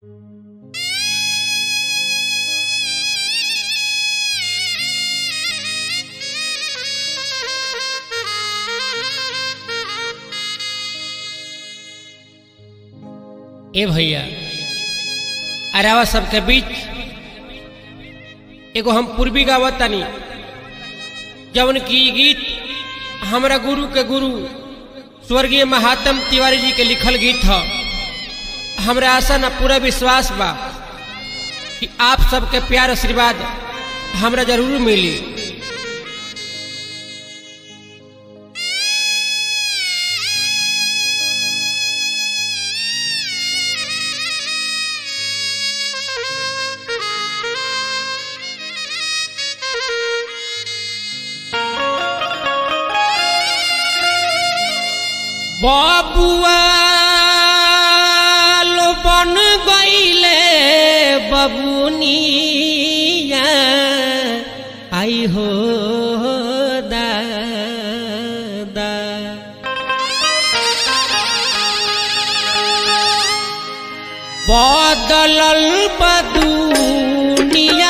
ए भैया अरावा सबके बीच एगो हम पूर्वी गावत तानी जवन की ई गीत हमरा गुरु के गुरु स्वर्गीय महात्म तिवारी जी के लिखल गीत ह हमरा आशा न पूरा विश्वास बा कि आप सबके प्यार आशीर्वाद हमरा जरूर मिली बबुआ लो बन गईले बबुनिया आई हो दादा बदलल बदुनिया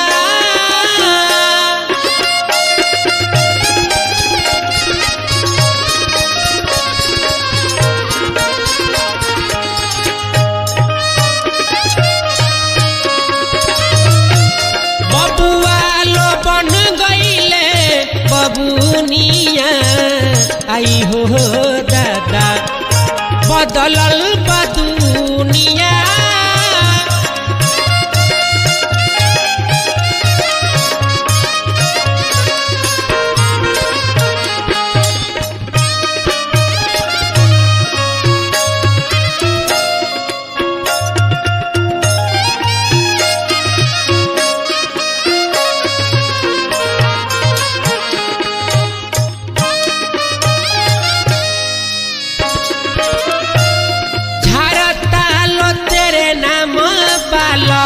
बबुआ लो बन गईले बबुनिया आई हो दादा बदलल बदुनिया झरता लो तेरे नाम बालो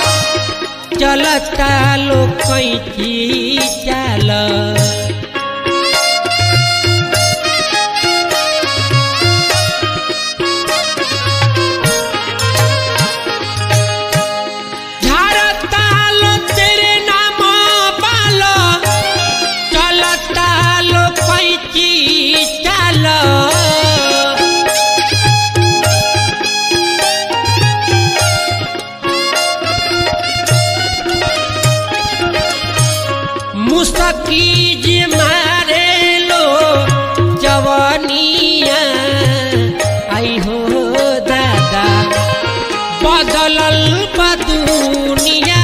चलता लो कैची चाल झरता लो तेरे नाम बालो चलता लो कैची चाल मुस्तकीज मारे लो जवानिया आई हो दादा बदलल बदुनिया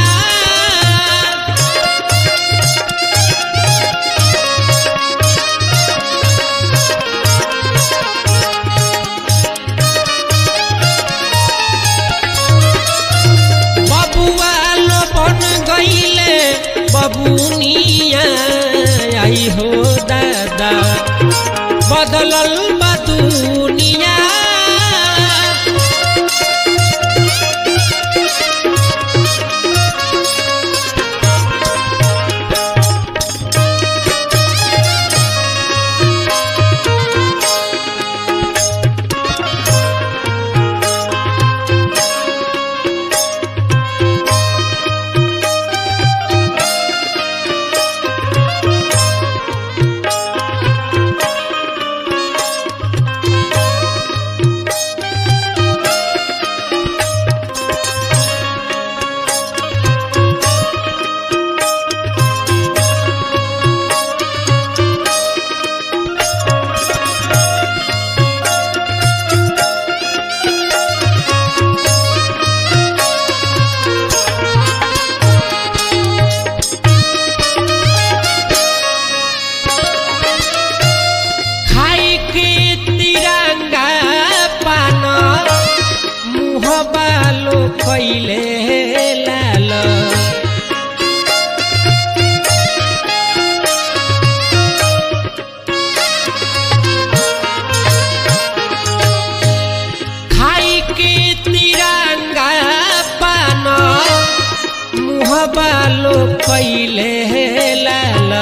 बबुआ लो बन गईले बबुनिया आई हो दादा बदलल बदुनिया खाई के तिरंगा पान मुह बालो कैले लाल खाई के तिरंगा पान मुह बालो कैले लाल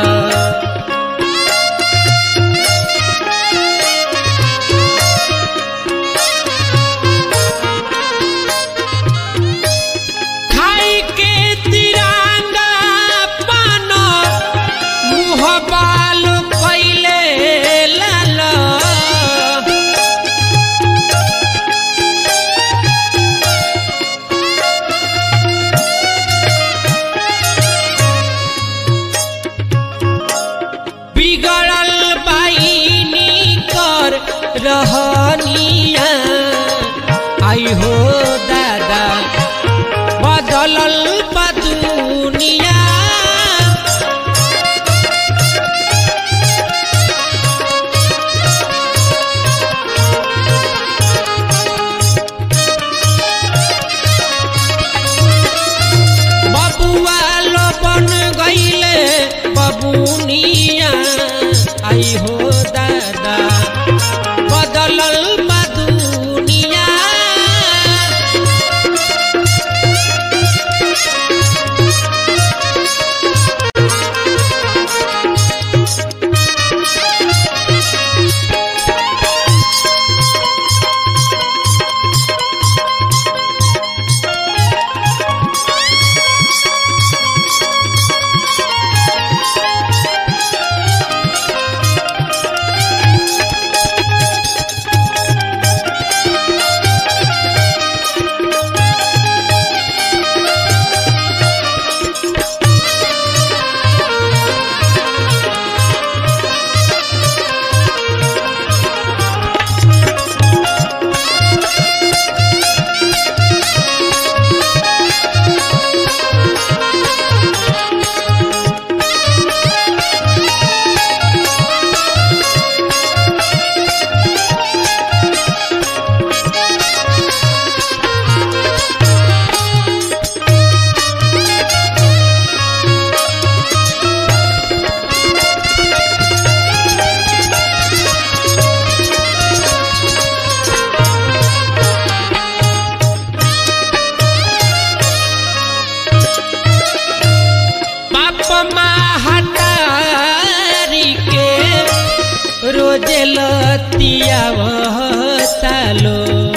लतियावतालो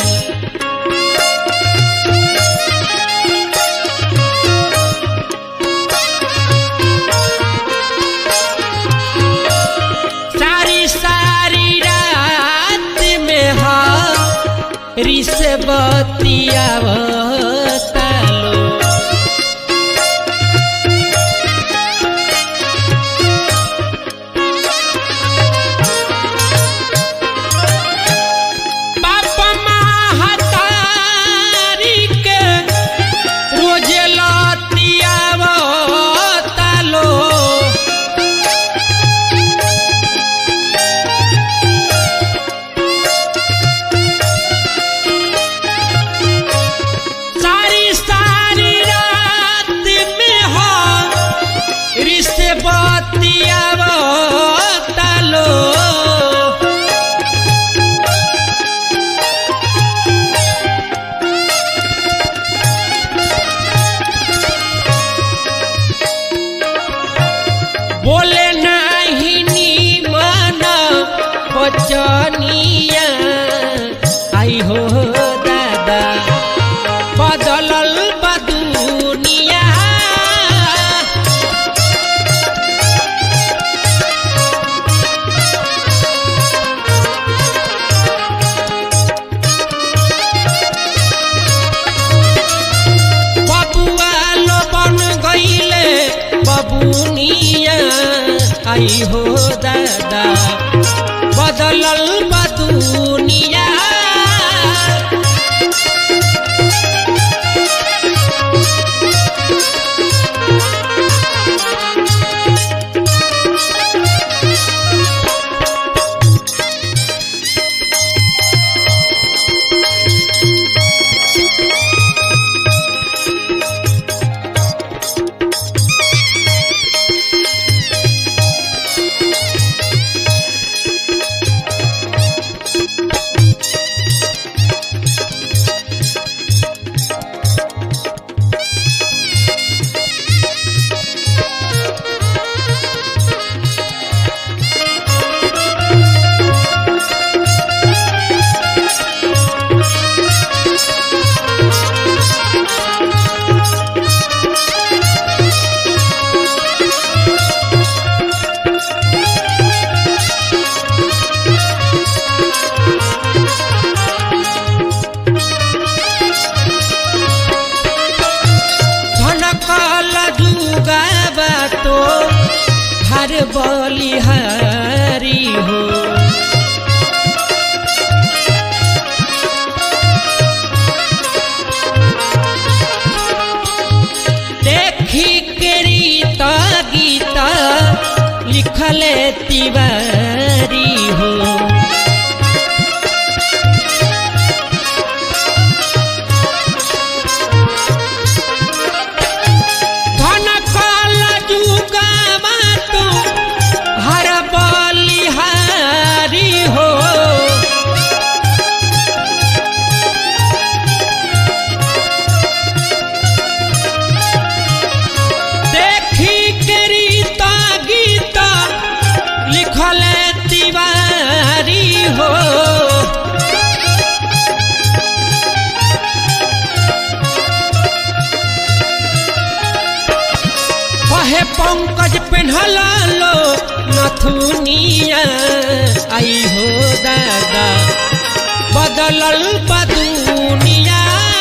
सारी सारी रात में हा रिस बतियावतालो बाप महतारी के रोज लतियावतालो सारी सारी रात में हो रिश्ते बतियावतालो बोले नाही नीमन बचनिया आई हो दादा बदलल बा दुनिया बबुआ लो बन गईले बबुनिया आई हो दादा बदलल बा दुनिया धनकल जुगाबा तो हर बलिहारी हो देखी के रीत गीत लिखले तिवारी हो धन कल जुगामा तो हर बलिहारी हो देखी के रीता गीता लिखल तिवारी हो कहे पंकज पेन्हला लो नथुनिया आई हो दादा बदलल बा दुनिया